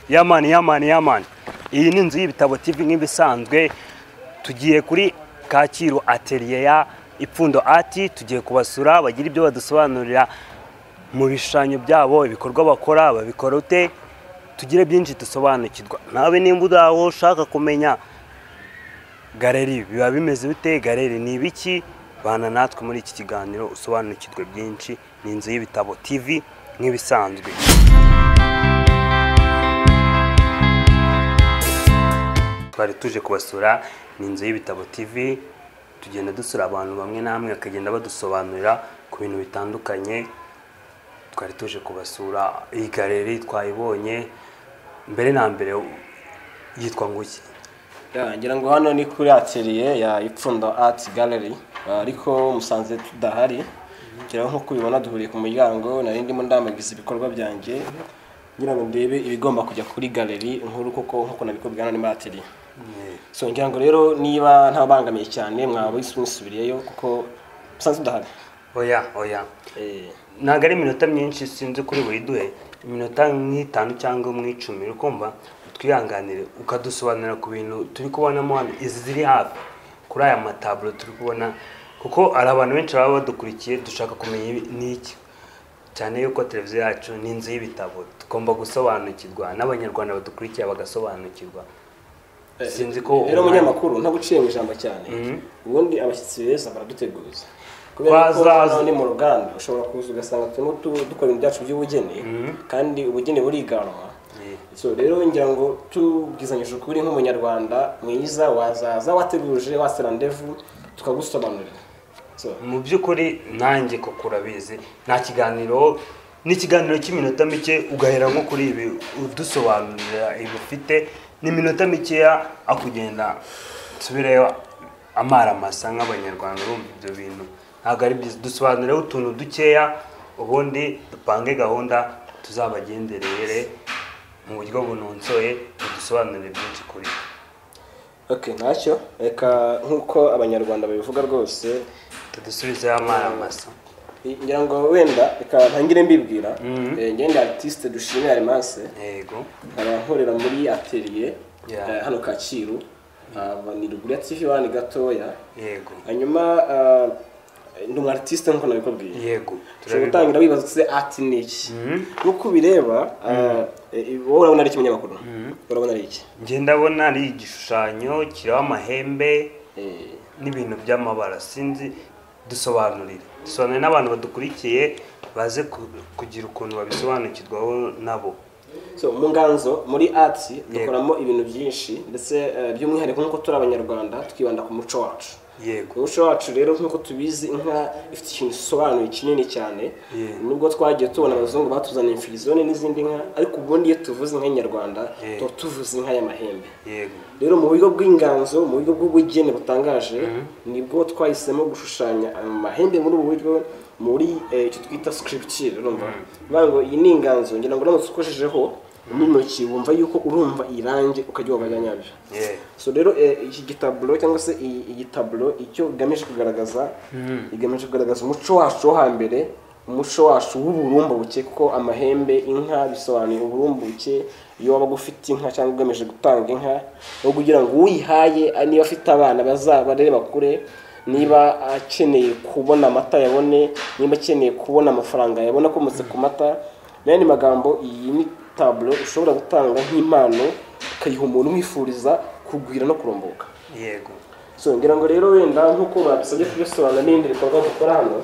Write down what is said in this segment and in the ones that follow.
yamani yamani yamani iyi ni inzu y'ibitabo TV nk'ibisanzwe tugiye kuri kacyiru ateriye ya ipfundo ati tugiye kubasura bagira ibyo badusobanurira mu bishushanyo byabo ibikorwa bakora babikora ute tugire byinshi dusobanukirwa nawe nimba udaho ushaka kumenya galeri biba bimeze bite galeri ni ibiki bana natwe muri iki kiganiro usobanukirwe byinshi ni inzu y'ibitabo TV nk'ibisanzwe twari tuje kubasura ni inzu y'ibitabo TV tugenda dusura abantu bamwe namwe bakagenda badusobanurira ku bintu bitandukanye twari tuje kubasura iyi galeri twayibonye mbere na mbere yitwa nguki Ya, ngira ngo hano ni kuri atelier ya Ipfundo Art Gallery Ah, ariko musanze tudahari ngira ngo nk'uko ubibona duhuriye ku muryango nari ndimo ndambagiza ibikorwa byanjye ngira ngo ndebe ibigomba kujya kuri galeri nkuru kuko nk'uko nabikubwira hano ni muri atelier so ngira ngo rero niba ntabangamiye cyane mwaba mwisubiriyeyo kuko musanze tudahari oya oya Eh, ntabwo ari iminota myinshi sinzi kuri buri duhe iminota nk'itanu cyangwa mw'icumi uri kumva twihanganire ukadusobanurira ku bintu turi kubonamo hano izi ziri hafi kuri aya mataburo turi kubona kuko hari abantu benshi baba badukurikiye dushaka kumenya ibi- ni iki cyane yuko televiziyo yacu ni inzu y'ibitabo tugomba gusobanukirwa n'abanyarwanda badukurikiye bagasobanukirwa sinzi ko rero umwanya- umunyamakuru ntaguciye mu ijambo cyane ubundi abashyitsi beza baraduteguza kubera ko Bazaza. hano ni mu ruganda ushobora kuza ugasanga turimo tu- dukora ibintu byacu by'ubugeni kandi ubugeni buriganwa Eh. so rero ngira ngo tubwizanyije ukuri nk'umunyarwanda mwiza wazaza wateguje wase randevu tukagusobanurira so mu by'ukuri nanjye koko urabizi nta kiganiro n'ikiganiro cy'iminota mike ugahera nko kuri ibi udusobanurira ibi ufite ni iminota mikeya akugenda nsubireyo amaramasa nk'abanyarwanda urumva ibyo bintu ntabwo ari byiza dusobanureho utuntu dukeya ubundi dupange gahunda tuzabagenderere mu buryo bunonsoye dusobanurire byinshi kuri bo. okay ntacyo reka nk'uko abanyarwanda babivuga rwose tudusubizeho amaramasa ngira ngo wenda reka ntangire mbibwira Eh, njye ndi artiste dushimira arimase yego nkaba nkorera muri atelier Yeah. eh, hano kacyiru Ah, ni ruguru ya tv wani gatoya yego hanyuma ah, ndi umu artiste nk'uko nabikubwiye yego ushobora turabibona gutangira wibaza utse art ni iki nk'uko ubireba ah, eh, wowe urabona ari iki umunyamakuru urabona ari iki njye ndabona ari igishushanyo kiriho amahembe Eh, n'ibintu by'amabara sinzi dusobanurire dusobanurire n'abantu badukurikiye baze ku- kugira ukuntu babisobanukirwaho nabo so mu nganzo muri art dukoramo ibintu byinshi ndetse eh, by'umwihariko nk'uko turi abanyarwanda twibanda ku muco wacu yego umuco wacu rero nk'uko tubizi inka ifite ikintu gisobanuye kinini cyane Yeah. nubwo twagiye tubona abazungu batuzaniye imfirizone n'izindi nka ariko ubundi iyo tuvuze inka nyarwanda Yeah. tuba tuvuze inka y'amahembe yego rero mu buryo bw'inganzo mu buryo bw'ubugeni butangaje nibwo twahisemo gushushanya amahembe muri ubu buryo muri eh, icyo twita scripture urumva bivuga ngo iyi ni inganzo ngira ngo uramutse ukojejeho n'intoki wumva yuko urumva irangi ukajya wabajya nyabyo yewe so rero eh, iki gitaburo cyangwa se iyi iyi taburo icyo igamije kugaragaza igamije kugaragaza umuco wacu wo hambere umuco wacu w'uburumbu buke kuko amahembe inka bisobanuye uburumbu buke iyo wabaga ufite inka cyangwa ugamije gutanga inka no kugira ngo uyihaye ah, niba afite abana bazabarere bakure niba akeneye kubona amata yabone niba akeneye kubona amafaranga yabona akomotse ku mata mu yandi magambo iyi ni taburo ushobora gutanga nk'impano ukayiha umuntu umwifuriza kugwira no kurumbuka yego so ngira ngo rero wenda nk'uko badusabye kubisobanura n'ibindi bikorwa dukora hano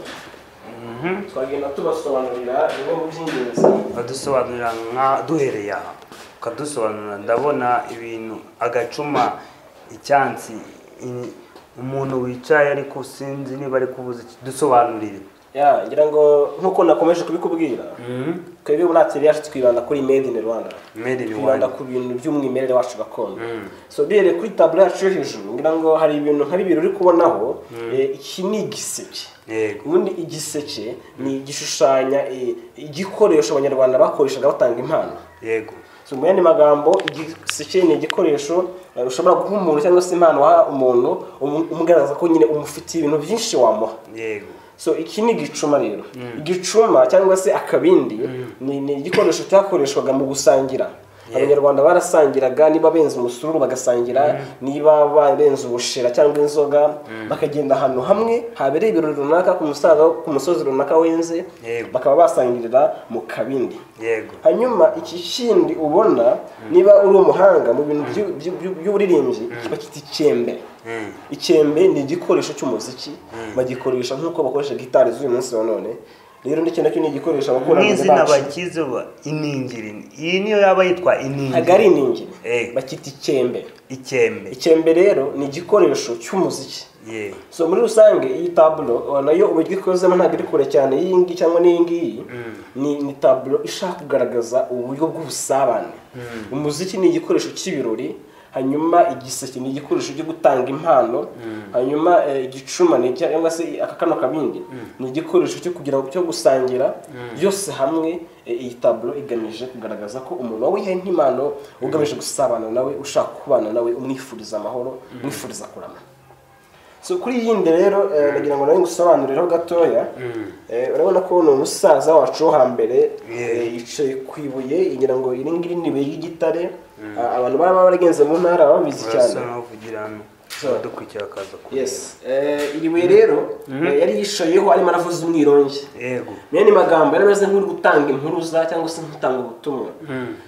twagenda tubasobanurira bimwe mu by'ingenzi badusobanurira nka duhereye aha ukadusobanurira ndabona ibintu agacuma icyansi i- umuntu wicaye ariko sinzi niba ari kubuza iki dusobanurire ya ngira ngo nk'uko nakomeje kubikubwira twebwe muri atelier yacu twibanda kuri made in rwanda Made in twibanda Rwanda. ku bintu by'umwimerere wacu gakondo so duhereye kuri taburo yacu yo hejuru ngira ngo hari ibintu nka bibiri uri kubonaho eh, iki ni igiseke yego ubundi igiseke ni igishushanya eh, igikoresho abanyarwanda bakoreshaga batanga impano yego So, mu yandi magambo igiseke ni igikoresho eh, ushobora guha umuntu cyangwa se impano waha umuntu umu- umugaragaza ko nyine umufitiye ibintu byinshi wamuha yego so iki ni igicuma rero igicuma cyangwa se akabindi ni, ni igikoresho cyakoreshwaga mu gusangira abanyarwanda barasangiraga niba benze umusururu bagasangira niba barenze ubushera cyangwa inzoga bakagenda ahantu hamwe habereye ibirori runaka ku musaza- ku musozi runaka wenze Yego. bakaba basangirira mu kabindi yego hanyuma iki kindi ubona niba uri umuhanga mu bintu byu- byu- byu- by'uburirimbyi bakita icyembe Mm. icyembe ni igikoresho cy'umuziki bagikoresha nk'uko bakoresha gitari z'uyu munsi wa none rero n'iki nacyo ni igikoresho abakurambere n'izina bacu bakize ba iningiri iyi niyo yaba yitwa iningiri ntabwo ari iningiri Eh. bakita icyembe ikembe icyembe rero ni igikoresho cy'umuziki yego so muri rusange iyi taburo uh, nayo uburyo ikozemo ntabwo iri kure cyane y'iyi ngiyi cyangwa n'iyi ngiyi ni, ni taburo ishaka kugaragaza uburyo bw'ubusabane umuziki ni igikoresho cy'ibirori hanyuma igiseke ni igikoresho cyo gutanga impano hanyuma eh, igicuma ni icya- cyangwa se aka kano kabindi ni igikoresho cyo kugira ngo cyo gusangira byose hamwe eh, iyi taburo igamije kugaragaza ko umuntu wawihaye nk'impano ugamije gusabana nawe ushaka kubana nawe umwifuriza amahoro umwifuriza kurama so kuri iyi yindi rero eh, nagira ngo nawe ngusobanurireho gatoya Eh, urabona ko ni umusaza wacu wo hambere eh, yicaye ku ibuye ngira ngo iri ngiri ni ibuye ry'igitare Ah, abantu baraba baragenze mu ntara baba babizi cyane urasa n'aho uvugira hano So. dukurikira akaza kureba yes Eh, iri buye rero eh, yari yicayeho arimo aravuza umwirongi yego Mene ni magambo yari ameze nk'uri gutanga impuruza cyangwa se nk'utanga ubutumwa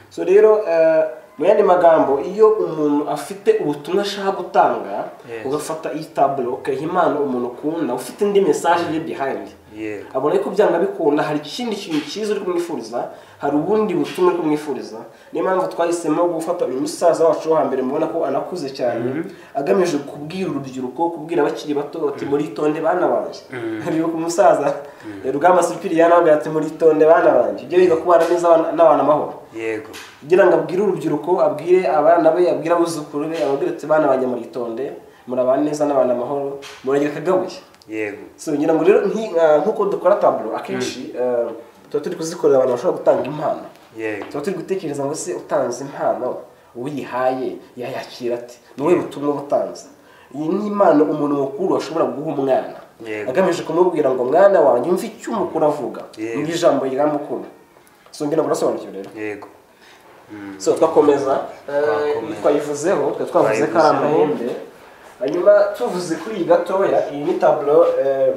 so rero eh, mu yandi magambo iyo umuntu afite ubutumwa ashaka gutanga Yes. ugafata iyi taburo ukayiha impano umuntu ukunda ufite indi mesaje iri behind Yego. abona ko byanga bikunda hari ikindi kintu cyiza uri kumwifuriza hari ubundi butumwa uri kumwifuriza niyo mpamvu twahisemo gufata uyu musaza wacu wo hambere mubona ko anakuze cyane agamije kubwira urubyiruko kubwira abakiri bato bati muritonde bana banjye rero ku musaza rugamba sipiriyani ababwira ati muritonde bana banjye ibyo biga kubana neza abana- n'abana amahoro yego kugira ngo abwire urubyiruko abwire abana be abwire abuzukuru be ababwire ati bana banjye muritonde murabana neza n'abana amahoro muragira akagabuye yego so ngira ngo rero nki- ah, nk'uko dukora taburo akenshi eh, tuba turi kuzikorera abantu bashobora gutanga impano yego tuba turi gutekereza ngo se utanze impano uyihaye yayakira ati ni wowe butumwa butanze iyi ni impano umuntu mukuru ashobora guha umwana Yego. agamije kumubwira ngo mwana wanjye umve icyo umukuru avuga Yego. ngo ijambo riramukunda so ngira ngo urasobanukiwe rero yego so twakomeza eh, Twakomeza. twayivuzeho twari twavuze ko ari Twayivuzeho. amahembe hanyuma tuvuze kuri iyi gatoya iyi ni taburo eh,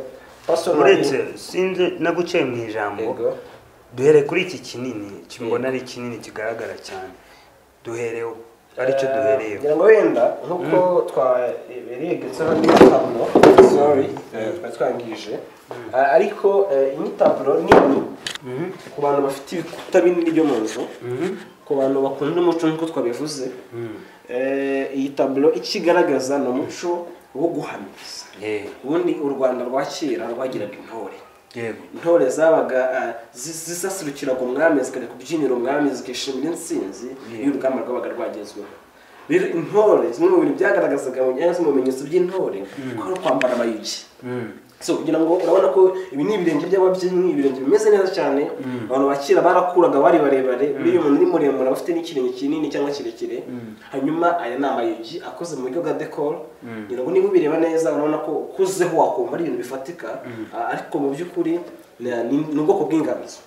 personally- uretse sinzi naguciye mu ijambo Yego. duhereye kuri iki kinini kimbona ari kinini kigaragara cyane duhereho aricyo Eh, duhereyeho ngira ngo wenda nk'uko twaberegetseho n'iyo taburo sorry eh, twari twangije Eh, ariko eh, iyi ni taburo nini ku bantu bafite ibikuta binini byo mu nzu ku bantu bakunda umuco nk'uko twabivuze Eh, iyi taburo icyo igaragaza ni umuco wo guhamiriza Yego. ubundi u rwanda rwa kera rwagiraga intore yego intore zabaga ah, zi- zisasurukiraga umwami zikajya kubyinira umwami zikishimira intsinzi iyo urugamba rwabaga rwagezweho rero intore zimwe mu bintu byagaragazaga mu byanya mu bimenyetso by'intore ko ari kwambara amayugi so kugira ngo urabona ko ibi ni ibirenge by'ababyinnyi ibirenge bimeze neza cyane abantu ba kera barakuraga bari barebare buriya umuntu ni muremure aba afite n'ikirenge kinini cyangwa kirekire hanyuma aya ni amayugi akoze mu buryo bwa dekoro kugira ngo niba ubireba neza urabona ko ukuzeho wakumva ari ibintu bifatika ah, ariko mu by'ukuri ni- ni ni ubwoko bw'inganzo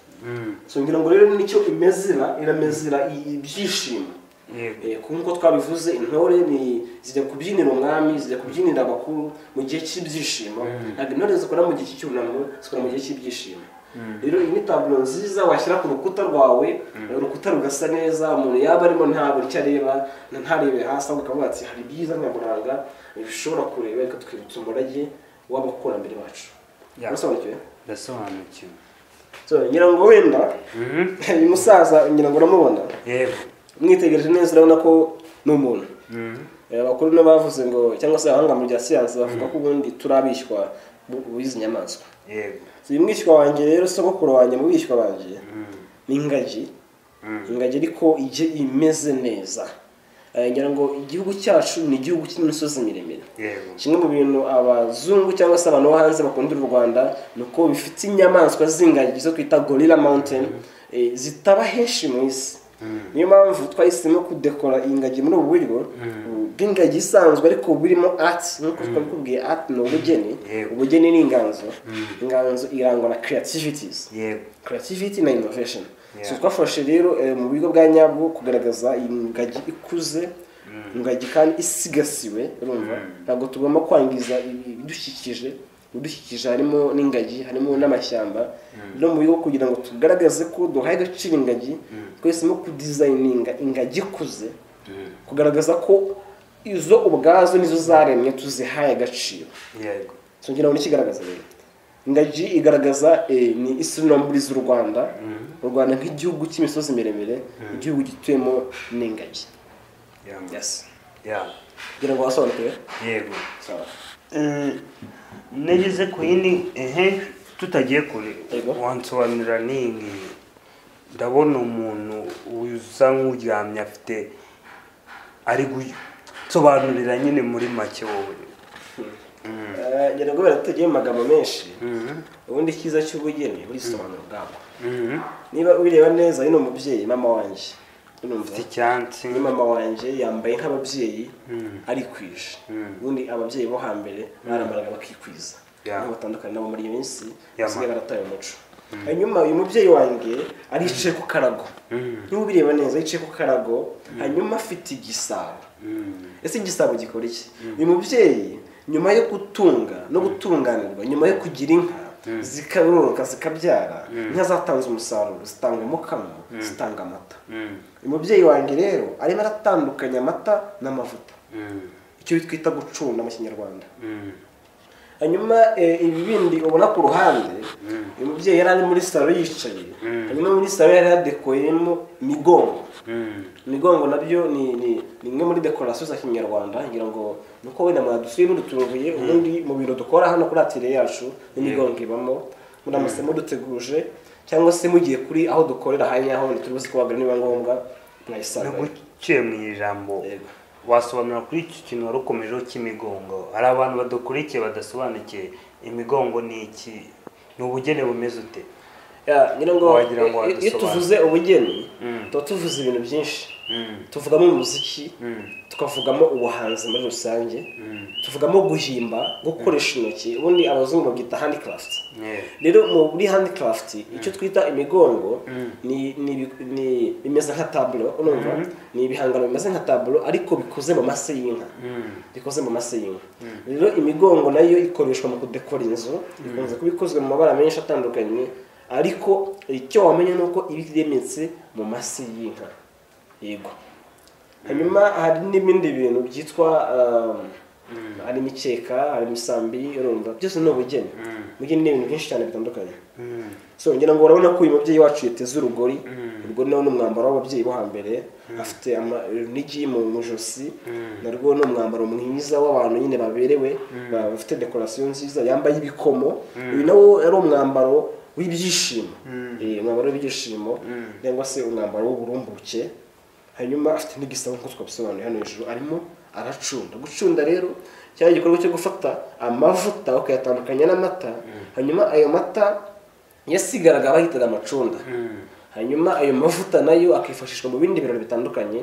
so ngira ngo rero nicyo imezira iramezira i- ibyishimo yego Eh, ku nkuko twabivuze intore ni zijya kubyinira umwami zijya kubyinira abakuru mu gihe cy'ibyishimo ntabwo intore zikora mu gihe cy'icyunamo zikora mu gihe cy'ibyishimo rero iyi ni taburo nziza washyira ku rukuta rwawe urukuta rugasa neza umuntu yaba arimo ntabura icyo areba na- ntarebe hasi ahubwo akavuga ati hari ibyiza nyaburanga bishobora kureba bikatwibutsa umurage w'abakurambere bacu Ya. urasobanukiwe ndasobanukiwe So, ngira ngo wenda uyu musaza ngira ngo uramubona yego umwitegereje neza urabona ko ni umuntu Eh, abakuru n'abavuze ngo cyangwa se abahanga mu bya siyansi bavuga ko ubundi turabishywa bu- b'izi nyamaswa yego So, uyu mwishywa wanjye rero sogokuru wanjye mu bishywa banjye ni ingagi ingagi ariko ijye imeze neza Eh, ngira ngo igihugu cyacu ni igihugu cy'imisozi miremire yego kimwe mu bintu abazungu cyangwa se abantu bo hanze bakundira u rwanda ni uko bifite inyamaswa z'ingagi zo twita gorilla mountain eh, zitaba henshi mu isi niyo mpamvu twahisemo kudekora ingagi muri ubu buryo bw'ingagi isanzwe ariko burimo ati nk'uko twabikubwiye ati ni ubugeni Yego. ubugeni ni inganzo inganzo irangwa na creativities yego creativity na innovation so twafashe rero eh, mu buryo bwa nyabwo kugaragaza iyi ngagi ikuze ingagi kandi isigasiwe urumva ntabwo tugomba kwangiza ibi- ibidukikije ibidukikije harimo n'ingagi harimo n'amashyamba no mu buryo bwo kugira ngo tugaragaze ko duhaye agaciro ingagi twahisemo kudizayininga ingagi ikuze kugaragaza ko izo ubwazo nizo zaremye tuzihaye agaciro yego ngo n'ikigaragaza rero ingagi igaragaza eh, ni isinomburi z'u rwanda u rwanda nk'igihugu cy'imisozi miremire igihugu gituyemo n'ingagi yego yes Yeah. kugira ngo wasobanukire yego sawa Eh, nageze ku yindi ehe tutagiye kure Yego. wansobanurira ningi ndabona umuntu usa nk'uryamye afite ari gusobanurira nyine muri make wowe Eh, ngira ngo kubera tutagiye mu magambo menshi ubundi icyiza cy'ubugeni burisobanura ubwabwo Mhm. niba ubireba neza uyu ni umubyeyi mama wanjye urumva ufite icyansi ni mama wanjye yambaye nk'ababyeyi arikwije ubundi ababyeyi bo hambere barambaraga bakikwiza Yeah. nabo batandukanye nabo muri iyi minsi Yeah, basigaye man. barataye umuco hanyuma uyu mubyeyi wanjye aricaye ku karago niba ubireba neza yicaye ku karago hanyuma afite igisabo ese igisabo gikora iki uyu mubyeyi nyuma yo gutunga no gutunganirwa nyuma yo kugira inka zikaroroka zikabyara inka zatanze umusaruro zitanga umukamo zitanga amata uyu mubyeyi wanjye rero arimo aratandukanya amata n'amavuta Mhm. icyo twita gucunda mu kinyarwanda Mhm. hanyuma eh, ibi bindi ubona ku ruhande uyu mubyeyi yari ari muri salo yicaye hanyuma muri salo yari yadekoyemo imigongo Mhm. imigongo nabyo ni ni ni imwe muri dekorasiyo za kinyarwanda ngira ngo nuko wenda mwadusuye muduturubuye ubundi mu biro dukora hano kuri atire yacu n'imigongo ibamo muramutse muduteguje cyangwa se mugiye kuri aho dukorera hanyuma aho turi buze kubagana niba ngombwa no mwayisanga guciye mu ijambo Yego. wasobanura kuri iki kintu wari ukomejeho cy'imigongo hari abantu badakurikiye badasobanukiye imigongo ni iki ni ubugeni bumeze ute Ya, ngira ngo Wagira ngo i- iyo wadusobanurire. tuvuze ubugeni Mm. tuba tuvuze ibintu byinshi Mm. tuvugamo umuziki Mm. tukavugamo ubuhanzi muri rusange tuvugamo guhimba gukoresha intoki ubundi abazungu babyita handicraft Yeah. rero muri handicraft icyo twita imigongo ni ni ibi- ni- bimeze nka taburo urumva ni ibihangano bimeze nka taburo ariko bikoze mu mase y'inka bikoze mu mase y'inka rero imigongo nayo ikoreshwa mu kudekora inzu ikunze kuba ikozwe mu mabara menshi atandukanye ariko icyo wamenya ni uko iba iremetse mu mase y'inka yego hanyuma hari n'ibindi bintu byitwa um, hari imikeka hari imisambi urumva byose ni ubugeni ubugeni ni ibintu byinshi cyane bitandukanye so ngira ngo urabona ko uyu mubyeyi wacu yateze urugori urugori nawe ni umwambaro w'ababyeyi bo hambere afite ama- urunigi mu mu ijosi narwo ni umwambaro mwiza w'abantu nyine baberewe ba- bafite dekorasiyo nziza yambaye ibikomo uyu nawo yari umwambaro w'ibyishimo Eh, umwambaro w'ibyishimo cyangwa se umwambaro w'uburumbuke hanyuma afite n'igisabo nk'uko twabisobanuye hano hejuru arimo aracunda gucunda rero cyari igikorwa cyo gufata amavuta ukayatandukanya n'amata hanyuma ayo mata yasigaraga bahitaga amacunda hanyuma ayo mavuta nayo akifashishwa mu bindi birori bitandukanye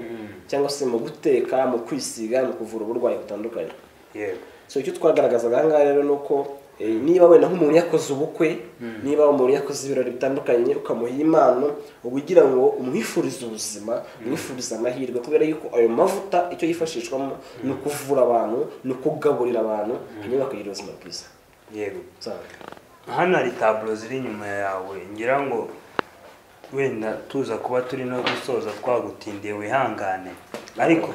cyangwa se mu guteka mu kwisiga mu kuvura uburwayi butandukanye Yeah. so icyo twagaragazaga aha ngaha rero ni uko eh, niba wenda nk'umuntu yakoze ubukwe niba umuntu yakoze ibirori bitandukanye ukamuha impano uba ugira ngo umwifurize ubuzima umwifurize amahirwe kubera yuko ayo mavuta icyo yifashishwamo ni ukuvura abantu ni ukugaburira abantu hanyuma bakagira ubuzima bwiza Yego. Sawa. hano hari taburo ziri inyuma yawe ngira ngo wenda tuza kuba turi no gusoza twagutindiye wihangane ariko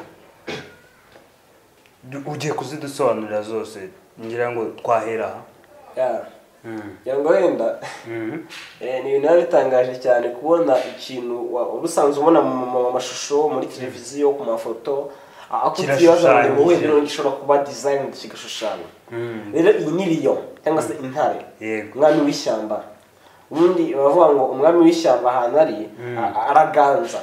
du- ugiye kuzidusobanurira zose ngira ngo twahera aha Ya. ngira ngo wenda eh, ni ibintu biba bitangaje cyane kubona ikintu wa- uba usanzwe ubona mu mu mashusho muri televiziyo ku mafoto ah, ako ukibaza ngo ni wowe Kirashushanyije. rero gishobora kuba designed kigashushanya rero iyi ni riyo cyangwa se intare Yego. umwami w'ishyamba ubundi baravuga ngo umwami w'ishyamba ahantu ari a- araganza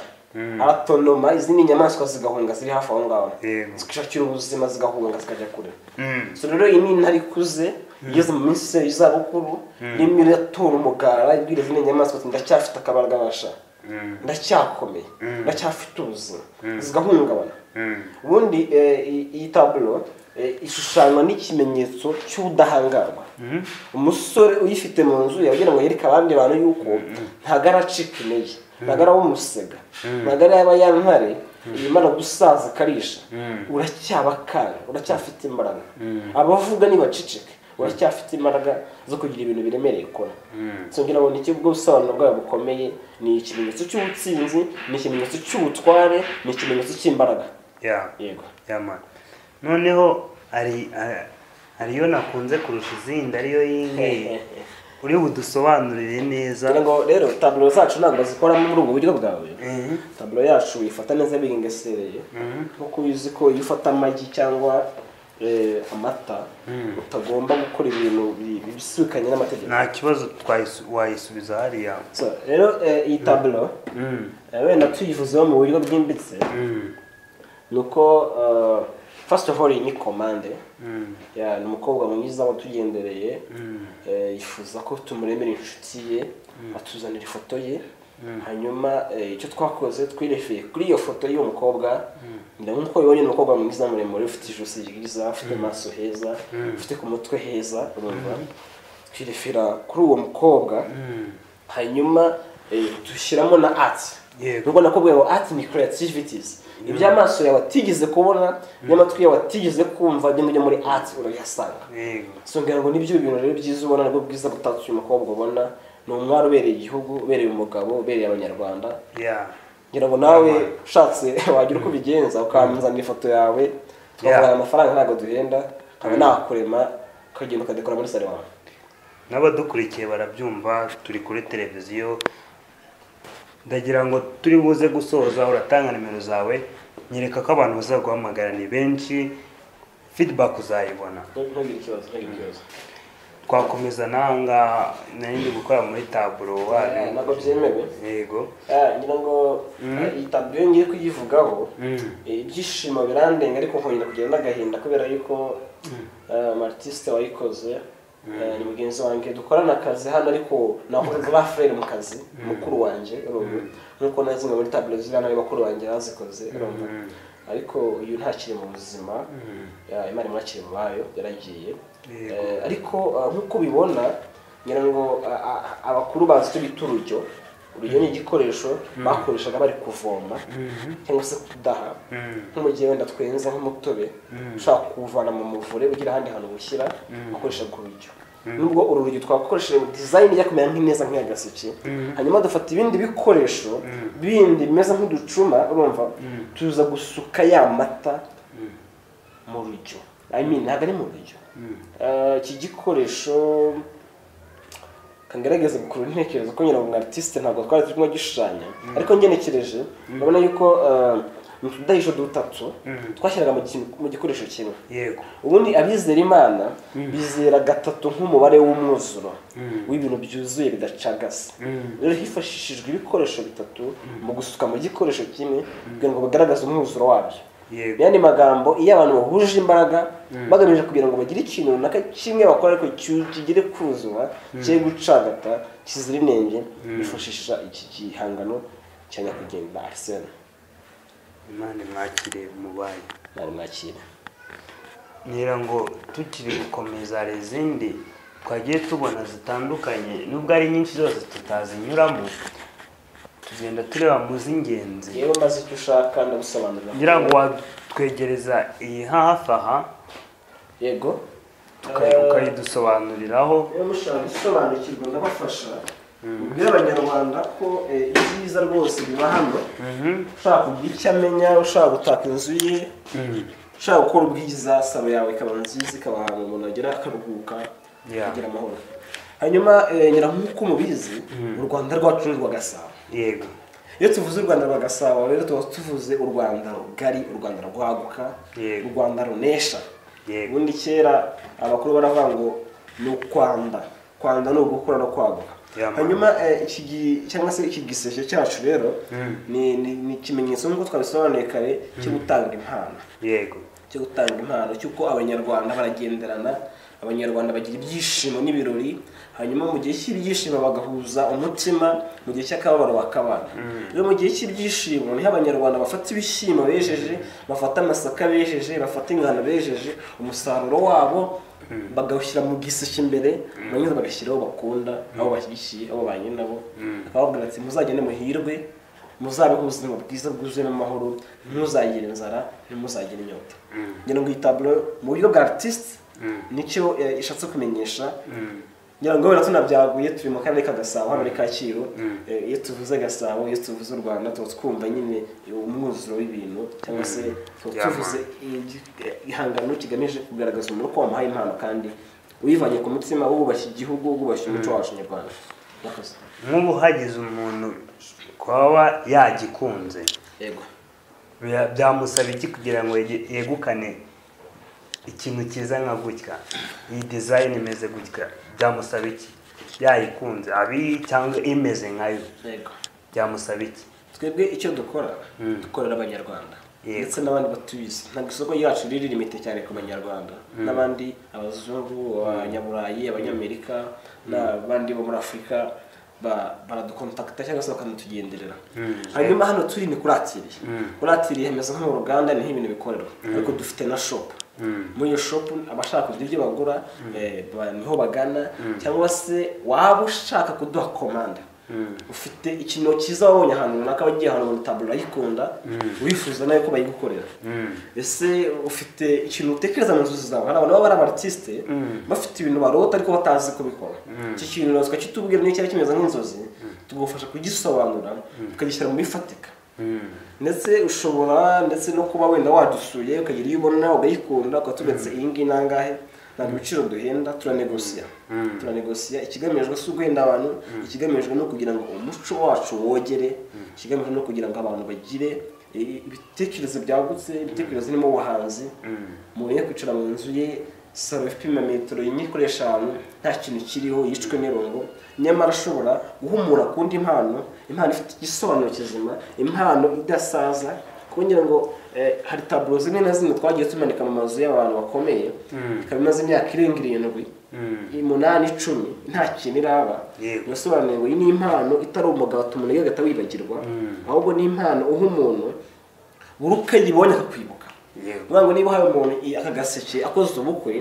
aratonoma izindi nyamaswa zigahunga ziri hafi aho ngaho Yego. zikishakira ubuzima zigahunga zikajya kure Mm. so rero iyi ni intare ikuze igeze mu minsi y'izabukuru irimo iratora umugara ibwira izindi nyamaswa ati ndacyafite akabaragabasha ndacyakomeye ndacyafite ubuzima zigahungabana ubundi eh, iyi- iyi taburo ishushanywa n'ikimenyetso cy'ubudahangarwa umusore uyifite mu nzu yagira ngo yereke abandi bantu yuko ntago aracika intege ntabwo ari umusega ntabwo ari aba ya ntare yimara gusaza akarisha uracyabakara uracyafite imbaraga abavuga ntibaceceke uracyafite imbaraga zo kugira ibintu biremereye ukora so ngira ngo ni iki bwo busobanuro bwawe bukomeye ni ikimenyetso cy'ubutsinzi ni ikimenyetso cy'ubutware ni ikimenyetso cy'imbaraga Yeah. yego Yeah, man. noneho hari hari- hari iyo nakunze kurusha izindi ariyo y'ingiyi uri budusobanurire neza ngira ngo rero taburo zacu ntabwo zikoramo muri ubwo buryo bwawe Mhm. taburo yacu uyifata neza bigengesereye nkuko ubizi ko iyo ufata amagi cyangwa eh, amata utagomba gukora ibintu bi- bibisikanye n'amategeko nta kibazo twayisu- wayisubiza hariya So, rero eh, iyi taburo Mm. eh, wenda tuyivuzeho mu buryo bwimbitse Mm. ni uko eh, first of all iyi ni komande Mm. Yeah, ni umukobwa mwiza watugendereye Mm. eh, yifuza ko tumuremera inshuti ye atuzanira ifoto ye hanyuma eh, icyo twakoze twirefeye kuri iyo foto y'uwo mukobwa ngira ngo nk'uko bibonye ni umukobwa mwiza muremure ufite ijosi ryiza ufite amaso heza ufite ku mutwe heza urumva twirefera kuri uwo mukobwa Mm. hanyuma eh, dushyiramo na ati Yego. ubwo nakubwiye ngo ati ni creativitizi iby'amaso yawe atigeze kubona n'amatwi yawe atigeze kumva ni mujya muri ati urayasanga Yego. so ngira ngo nibyo bintu rero byiza ubona nabwo bwiza butatse uyu mukobwa ubona ni umwari ubereye igihugu ubereye umugabo ubereye abanyarwanda Yeah. ngira ngo nawe ushatse wagira uko ubigenza ukamuzanira ifoto yawe tukaguhaye amafaranga ntabwo duhenda nkaba nakurema ukagenda ukadekora muri salo wawe n'abadukurikiye barabyumva turi kuri televiziyo ndagira ngo turi buze gusoza uratanga nimero zawe nyereka ko abantu bazaguhamagara ni benshi feedback uzayibona ntugire ikibazo ntugire ikibazo twakomeza nangaha narindi gukora muri taburo wari Eh, ntabwo byemewe yego Eh, ngira ngo eh, iyi taburo ngiye kuyivugaho Mm. Eh, ibyishimo birandenga ariko nkongera kugira n'agahinda kubera yuko eh, amarisite wayikoze eh, ni mugenzi wanjye dukorana akazi hano ariko naho rafurere mu kazi mukuru wanjye urumva nkuko na zimwe muri taburo ziriya nawe bakuru banjye bazikoze urumva ariko uyu ntakiri mu buzima Ya, imana imwakire mu bayo yaragiye Yego. Eh, ariko ah, nk'uko ubibona ngira ngo ah, ah, abakuru bazi icyo bita urujyo urujyo ni igikoresho bakoreshaga bari kuvoma cyangwa se kudaha nko mu gihe wenda twenza nk'umutobe ushaka kuwuvana mu muvure ugira ahandi hantu uwushyira ukoreshaga urujyo nubwo uru rujyo twakoresheje dizayini ijya kumera nk'ineza nk'iyagaseke hanyuma dufata ibindi bikoresho bindi bimeze nk'uducuma urumva tuza gusuka ya mata mu rujyo I mean ntabwo ari mu rujyo Eh, iki gikoresho kangerageza gukurura intekerezo ko nyina mu artiste ntabwo twari turimo gishushanya ariko ngenekereje urabona yuko eh, mu tudahisho dutatu twashyiraga mu kintu- mu gikoresho kimwe yego ubundi abizera imana bizera gatatu nk'umubare w'umwuzuro w'ibintu byuzuye bidacagase rero hifashishijwe ibikoresho bitatu mu gusuka mu gikoresho kimwe kugira ngo bagaragaze umwuzuro wabyo Yego. yandi magambo iyo abantu bahuje imbaraga bagamije kugira ngo bagire ikintu runaka kimwe bakora ariko ki- kigere kuzura cye gucagata kizira inenge bifashisha iki gihangano cya nyakugenda arisena imana imwakire mu bayo nari mwakira ngira ngo tukiri gukomeza hari izindi twagiye tubona zitandukanye nubwo ari nyinshi zose tutazinyuramo tugenda tureba mu z'ingenzi yewe maze icyo ushaka ndagusobanurira ngira ngo watwegereza iyi hafi aha yego ukayi- ukayidusobanuriraho niba mushaka gusobanukirwa ndabafasha ubwira abanyarwanda ko eh, ibyiza rwose biba hano ushaka kugira icyo amenya ushaka gutaka inzu ye ushaka gukora ubwiza salo yawe ikaba nziza ikaba ahantu umuntu agera akaruhuka Yeah. akagira amahoro hanyuma eh, ngira nk'uko mubizi u rwanda rwacu ni rwa gasabo yego iyo tuvuze u rwanda rwa gasabo rero tuba tuvuze u rwanda rugari u rwanda rwaguka Yego. u rwanda runesha Yego. ubundi kera abakuru baravuga ngo ni ukwanda kwanda ni ugukura no kwaguka Yeah, man. hanyuma eh, iki gi- cyangwa se iki giseke cyacu rero ni ni- ni ikimenyetso nk'uko twabisobanuye kare cyo gutanga impano yego cyo gutanga impano cy'uko abanyarwanda baragenderana abanyarwanda bagira ibyishimo n'ibirori hanyuma mu gihe cy'ibyishimo bagahuza umutima mu gihe cy'akababaro bakabana rero mu gihe cy'ibyishimo niho abanyarwanda bafata ibishyimbo bejeje bafata amasaka bejeje bafata ingano bejeje umusaruro wabo bagawushyira mu giseke imbere barangiza bagashyira aho bakunda aho bashyigikiye aho banyina nabo bakababwira ati muzagende muhirwe muzabeho ubuzima bwiza bwuzuyemo amahoro ntuzagire inzara ntimuzagire inyota ngira ngo iyi taburo mu buryo bwa artiste nicyo eh, ishatse kumenyesha ngira ngo wenda tunabyaguye turi mu karere ka gasabo hano muri kacyiru Eh, iyo tuvuze gasabo iyo tuvuze u rwanda tuba twumva nyine umwuzuro w'ibintu cyangwa se tuba Yeah, tuvuze i- igihangano kigamije kugaragaza umuntu ko wamuhaye impano kandi uyivanye ku mutima wubashye igihugu wubashye umuco wacu nyarwanda Murakoze. nk'ubu hagize umuntu kwaba yagikunze yego bya- byamusaba iki kugira ngo yege- yegukane ikintu cyiza nka gutya iyi dizayini imeze gutya byamusaba iki yayikunze abi cyangwa imeze nkayo yego byamusaba iki twebwe icyo dukora dukorera abanyarwanda Yego. ndetse n'abandi batubizi ntabwo isoko ryacu riri limite cyane ku banyarwanda n'abandi abazungu abanyaburayi abanyamerika n'abandi bo muri afurika ba- baradukontakita cyangwa se bakanatugenderera hanyuma hano turi ni kuri atiri kuri atiri hameze nko mu ruganda niho ibintu bikorerwa ariko dufite na shopu muri iyo shopu abashaka kugira ibyo bagura eh, ba- niho bagana cyangwa se waba ushaka kuduha komanda ufite ikintu cyiza wabonye ahantu runaka wagiye ahantu muri taburo urayikunda wifuza nawe ko bayigukorera ese ufite ikintu utekereza mu nzozi zawe hari abantu baba ari abatisite bafite ibintu barota ariko batazi kubikora icyo kintu natwe kitubwira niyo cyari kimeze nk'inzozi tugufasha kugisobanura tukagishyira mu bifatika ndetse ushobora ndetse no kuba wenda wadusuye ukagira iyo ubona ugayikunda ukatubatse iyi ngiyi nangahe ntabwo ibiciro duhenda turanegosiya turanegosiya ikigamijwe si uguhenda abantu ikigamijwe no kugira ngo umuco wacu wogere ikigamijwe no kugira ngo abantu bagire i- ibitekerezo byagutse ibitekerezo birimo ubuhanzi umuntu yo kwicara mu nzu ye salo ipima metero imwe ikoresha ahantu nta kintu kiriho yicwe n'irungu nyamara ashobora guhumura ku ndi mpano impano ifite igisobanuro kizima impano idasaza kuko ngira ngo eh, hari taburo zimwe na zimwe twagiye tumanika mu mazu y'abantu bakomeye ikaba imaze imyaka irenga irindwi umunani icumi nta kintu iraba Yego. yasobanuye ngo iyi ni impano itari umugati umuntu yigagata wibagirwa ahubwo ni impano uha umuntu buri uko yibonye akakwibuka Yego. Vuga ngo niba hari umuntu i- aka gaseke akoze ubukwe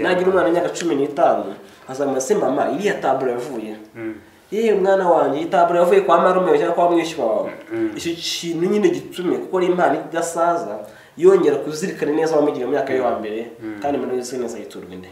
nagira umwana w'imyaka cumi n'itanu azamuye se mama iriya taburo yavuye yewe mwana wanjye iyi taburo yavuye kwa marume cyangwa kwa mwishywa wawe icyo kintu nyine gitume kuko ari impano idasaza yongera kuzirikana neza wamugiriye mu myaka yo hambere kandi muri wese neza yiturwa inde